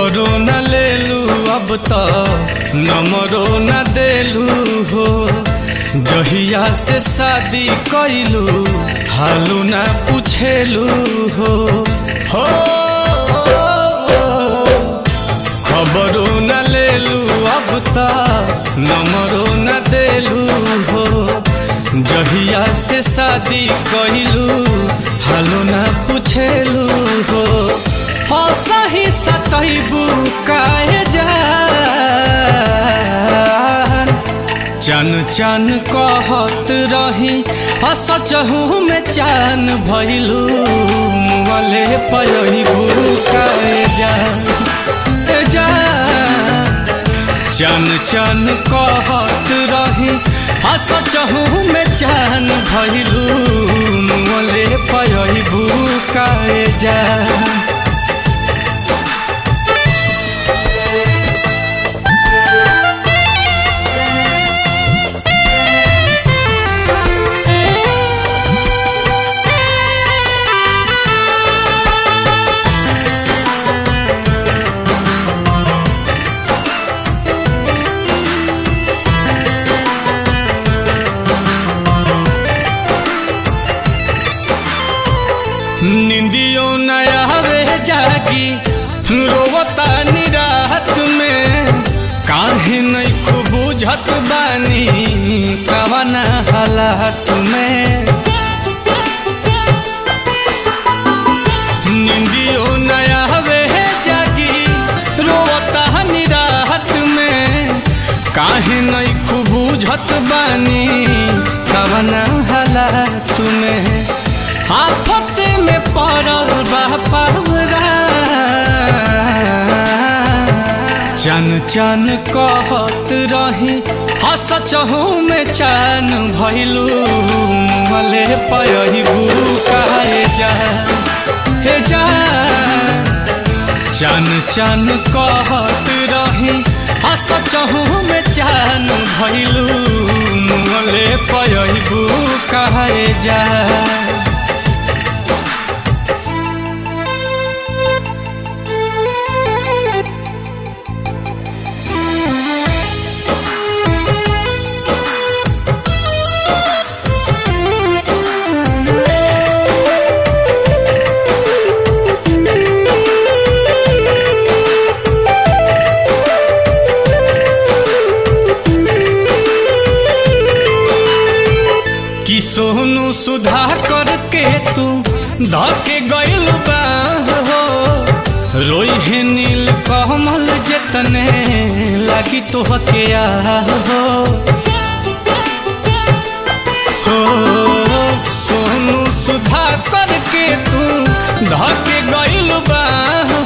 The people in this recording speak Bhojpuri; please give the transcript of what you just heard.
खबरो न लेलू अब तो नमरो न देलू हो जहिया से शादी कैलू हालू न पूछेलू हो हो खबरो न लेलू अब तो नमरो न देलू हो जहिया से शादी कैलू हालो न पूछेलू हो सही सतैबू काहे जान चन चन कहत रही असचहू में चान भैलू मुँहले पयबू काहे जान ए जान चन चन कहत रही असचहू में चान भैलू मुँहले पयबू काहे जान निंदियो नया वे जागी रोवता निराहत में काहे नहीं खूब बुझत बानी कवना हालात में निंदियो नया वे जागी रोवता निराहत में काहे नहीं खूब बुझत बानी कवना हालात में आफत में पड़ल बा पावरा चन चन कहत रही हसचहू में चान भैलू मले पयबू काहे जा हे जा चन चन कहत रही हसचहू में चान भैलू मले पयबू काहे जा कि सोनू सुधा करके तू धके गइल बा हो रोई है नील कमल जतने लागी तो हके हो हो सोनू सुधा करके तू धके गइल बा